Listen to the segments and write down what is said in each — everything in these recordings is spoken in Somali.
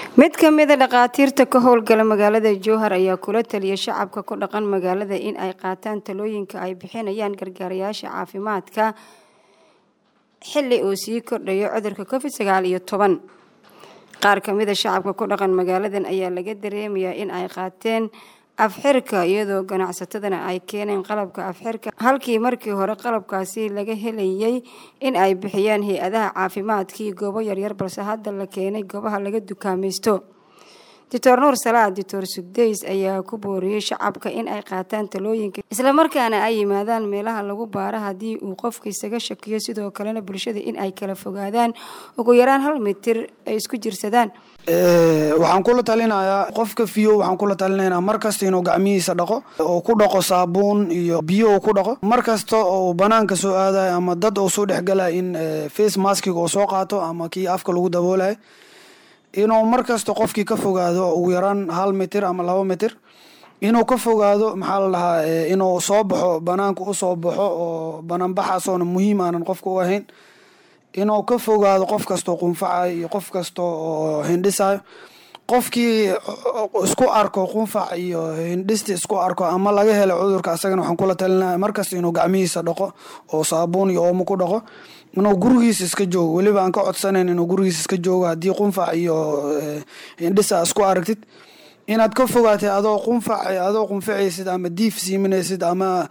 mid ka mida dhakhaatiirta ka howlgala magaalada jowhar ayaa kula taliya shacabka ku dhaqan magaalada in ay qaataan talooyinka ay bixinayaan gargaarayaasha caafimaadka xili uu sii kordhayo cudurka covid sagaal iyo toban qaar ka mida shacabka ku dhaqan magaaladan ayaa laga dareemayaa in ay qaateen afxirka iyadoo ganacsatadana ay keeneen qalabka afxirka halkii markii hore qalabkaasi laga helayay in ay bixiyaan hay-adaha caafimaadkii goobo yaryar balse hadda la keenay goobaha laga dukaamaysto doctor nuur salaad doctor sugdays ayaa ku booriyey shacabka in ay qaataan talooyinka islamarkaana ay yimaadaan meelaha lagu baaro haddii uu qofka isaga shakiyo sidoo kalena bulshada in ay kala fogaadaan ugu yaraan hal mitir ay isku jirsadaan waxaan kula talinayaa qofka fiyo waxaan kula talinaynaa mar kasta inuu gacmihiisa dhaqo oo ku dhaqo saabuun iyo biyo uu ku dhaqo mar kasta oo banaanka soo aadayo ama dad uu soo dhexgalaya in face maskiga uu soo qaato ama kii afka lagu daboolayo inuu mar kasta qofkii ka fogaado ugu yaraan hal mitir ama laba mitir inuu ka fogaado maxaa la dhahaa inuu soo baxo banaanka usoo baxo oo banaanbaxaasoona muhiim aanan qofka u ahayn inuu ka fogaado qof kastoo qunfacayo iyo qof kasta oo hindhisayo qofkii isku arko qunfac iyo hindhisti isku arko ama laga helo cudurka asagana waxaan kula talinaya markasta inuu gacmihiisa dhaqo oo saabuun iyo oomo ku dhaqo inuu gurigiisa iska joogo weliba aan ka codsanayn inuu gurigiisa iska joogo haddii qunfac iyo hindhisa isku aragtid inaad ka fogaatay adoo qunfac adoo qunfacaysid ama diif siiminaysid ama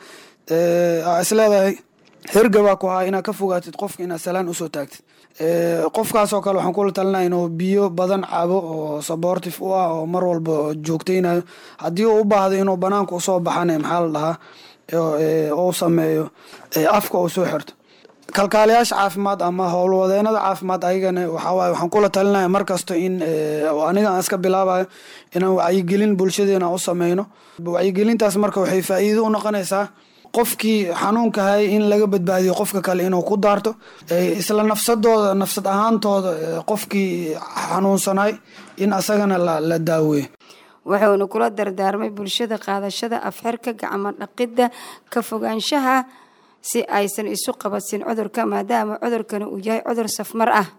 isleedahay hergabaa ku haa inaad ka fogaatid qofka inaad salaan usoo taagtid qofkaasoo kale waxaan kula talinaya inuu biyo badan cabo oo sabortif u ah oo mar walba joogtaynayo haddii uu u baahdo inuu banaanka usoo baxana maxaa la dhahaa uu sameeyo afka uu soo xirto kalkaalayaasha caafimaad ama howlwadeenada caafimaad ayagana waxawaaye waxaan kula talinaya mar kasta in aniga aan iska bilaabayo inaan wacyigelin bulshadeena u sameyno wacyigelintaas marka waxay faa'iido u noqonaysaa qofkii xanuunka hayay in laga badbaadiyo qofka kale inuu ku daarto isla nafsadooda nafsad ahaantooda qofkii xanuunsanay in asagana la daaweeyo wuxuuna kula dardaarmay bulshada qaadashada afxirka gacmo dhaqidda ka fogaanshaha si aysan isu qabasin cudurka maadaama cudurkani uu yahay cudur safmar ah